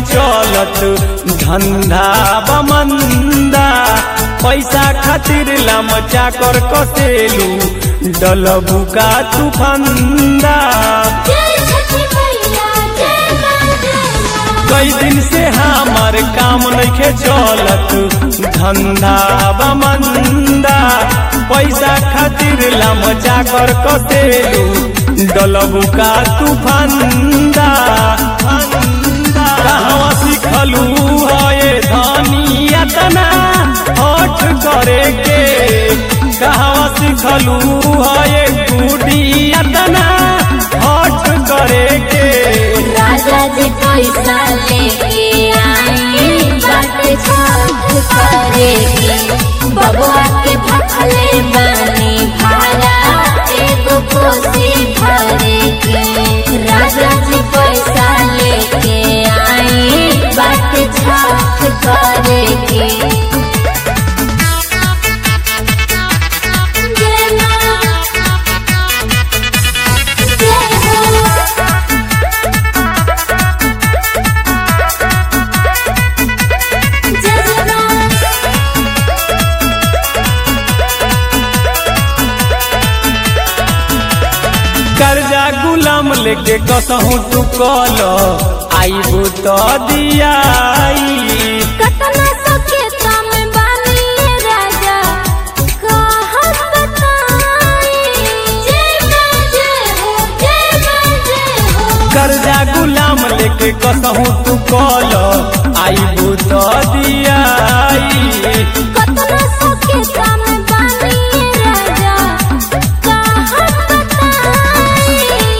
चलत धंधा बमंदा पैसा खातिर लम चाकर कसेलू डलबू का तू फंदा जय छठी मैया जय मां जय मां कई दिन से हमार काम नइखे चलत धंधा बमंदा पैसा खातिर लम चाकर कसेलू डलबू का तू फंदा कहवा सिखलू है धनिया तना हठ करे के कहवा सिखलू है गुडिया तना हठ करे के राजा जी पैसा लेके आई बात छठ करेगी बबुआ के भखले बानी भाड़ा एगो कोसी भरेगी राजा जी पैसा लेके आई बात छठ करेगी जय मां जय हो जय जवान कर्जा गुलाम लेके कसहू तू कल आईबू तो दियाई कतना सके तम बानिए राजा कहत बताई जय मां जय हो जय मां जय हो कर्जा गुलाम लेके कसहू तू कल आईबू तो दियाई कतना सके तम बानिए राजा कहत बताई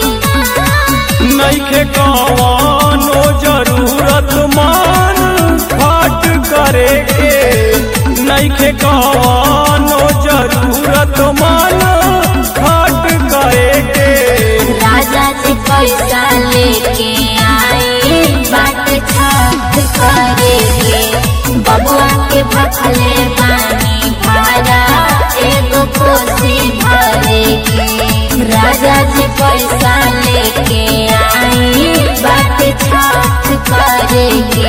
नइखे कवनो जरूरत मान खट करे के नइखे कवनो जरूरत मान खट करे के राजा जी पैसा लेके आए बात छठ करेगे बबुआ के भखले बानी भाड़ा एगो कोसी भरेगी राजा जी पैसा लेके आए बात छठ करेगे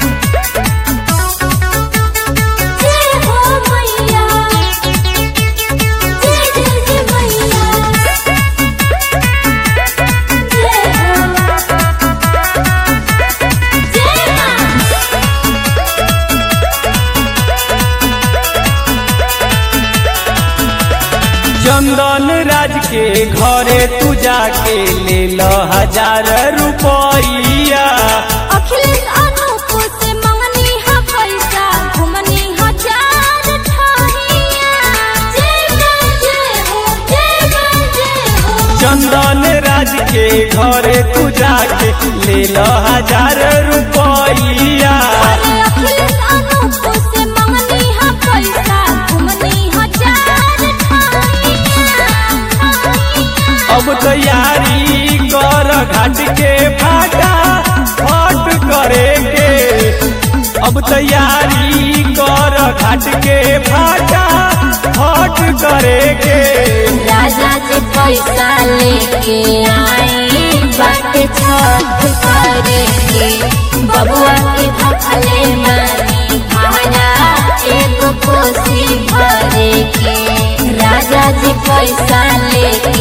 जय हो मैया जय जय जय मैया जय हो जय मां चंदन राज के घरे तू जाके ले लो हजार रुपया अखिलेश अनूप से मंगनी है पैसा घुमनी हजार ठाहिया जय मां जय हो जय मां जय हो चंदन राज के घरे तू जाके ले लो हजार रुपया अरे अखिलेश अनूप से मंगनी है पैसा घुमनी हजार ठाहिया अब तैयारी कर घाट के फाटा फट करे के अब तैयारी कर घाट के फाटा फट करे के राजा जी पैसा लेके आए बात छठ करेंगे बबुआ के भखले मानी भाड़ा एगो कोसी भरेगी राजा जी पैसा लेके